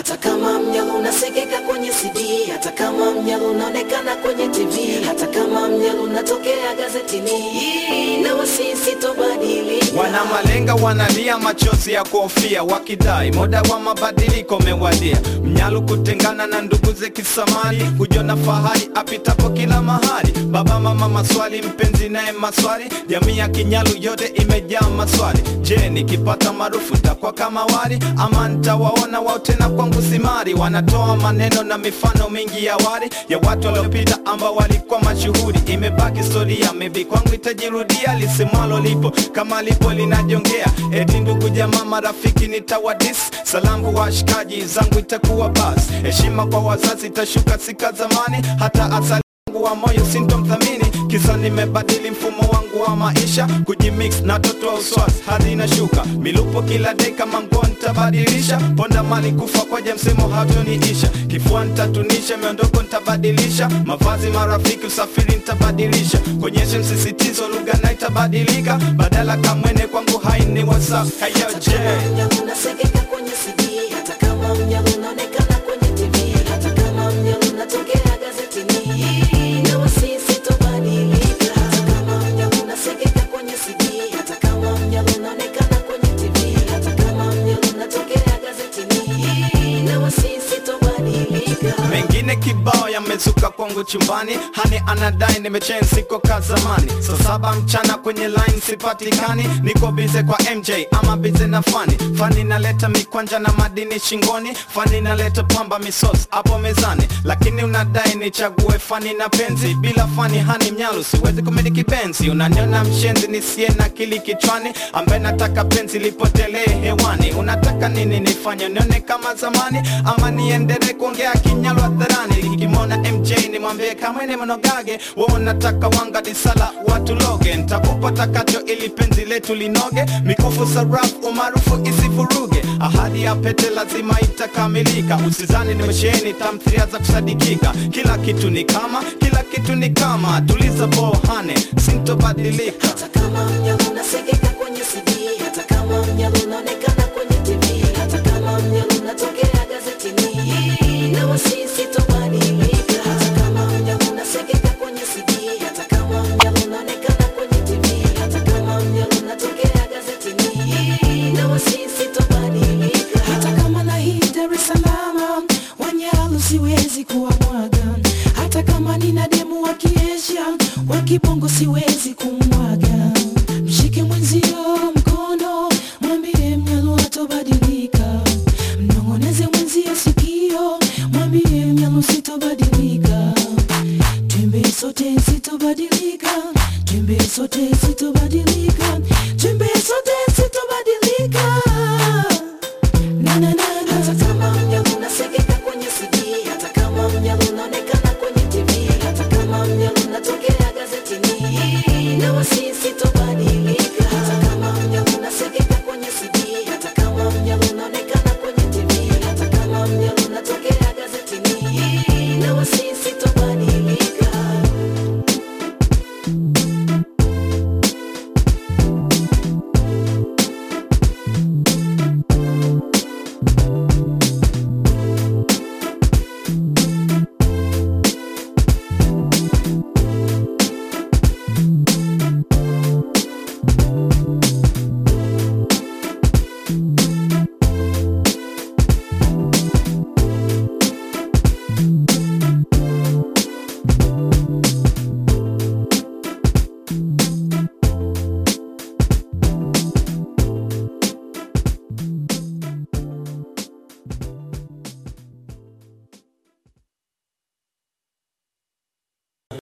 hata kama mnyalo unasikika kwenye CD, hata kama mnyalo unaonekana kwenye TV, hata kama mnyalo unatokea gazetini, na wasisi tobadilika. Wana malenga wanalia machozi ya kuhofia, wakidai muda wa mabadiliko umewadia. Mnyalu kutengana na ndugu ze kisamani, kujiona fahari apitapo kila mahali. Baba mama maswali, mpenzi naye maswali, jamii ya Kinyalu yote imejaa maswali. Je, nikipata maarufu nitakuwa kama wali ama nitawaona wao tena kwangu simari? Wanatoa maneno na mifano mingi ya wali ya watu waliopita ambao walikuwa mashuhuri. Imebaki historia, maybe kwangu itajirudia, lisemwalo lipo kama lipo linajongea. Eti ndugu jamaa marafiki nitawadis, salamu kwa washikaji zangu itakuwa bas. Heshima kwa wazazi itashuka sika zamani, hata asali wangu wa moyo sintomthamini kisa nimebadili mfumo wangu wa maisha kujimix na toto wa uswas hadi inashuka milupo kila deka mango ntabadilisha ponda mali kufa kwaja msemo hatoniisha kifua ntatunisha miondoko ntabadilisha mavazi marafiki usafiri ntabadilisha konyeshe msisitizo lugha na itabadilika badala kamwene kwangu haini whatsapp hayoje Mnyalo unasikika kwenye CD, hata kama mnyalo unaonekana kwenye TV, hata kama mnyalo unatokea gazetini, na wasisi tobadilika. Hata kama mnyalo unasikika kwenye CD, hata kama mnyalo unaonekana kwenye TV, hata kama mnyalo unatokea gazetini, na wasisi tobadilika. mengine kibao yamezuka kwangu chumbani hani anadai nimechensiko ka zamani saa saba mchana kwenye line sipatikani niko bize kwa mj ama bize na fani fani naleta mikwanja na madini shingoni fani naleta pamba misos hapo mezani lakini unadai nichague fani na penzi bila fani hani mnyalu siwezi kumiliki benzi unaniona mshenzi nisiye na kili kichwani ambaye nataka penzi lipotelee hewani unataka nini nifanye nione kama zamani ama niendelee kuongea kinyalu hadharani nikimwona mj nimwambie kamwene mnogage we unataka wanga disala watu loge ntakupa takacho ili penzi letu linoge mikufu saraf umaarufu isifuruge ahadi ya pete lazima itakamilika usizani nimesheheni tamthiria za kusadikika kila kitu ni kama kila kitu ni kama tuliza bohane sintobadilika Hata kama mnyalo unasikika kwenye CD, hata kama mnyalo unaonekana kwenye TV, hata kama mnyalo unatokea gazetini, na wasisi tobadilika. Hata kama mnyalo unasikika kwenye CD, hata kama mnyalo unaonekana kwenye TV, hata kama mnyalo unatokea gazetini, na wasisi tobadilika. Hata kama na hii Dar es Salaam, Wanyalu siwezi kuwamwaga hata kama nina demu wa kiesha wa kibongo siwezi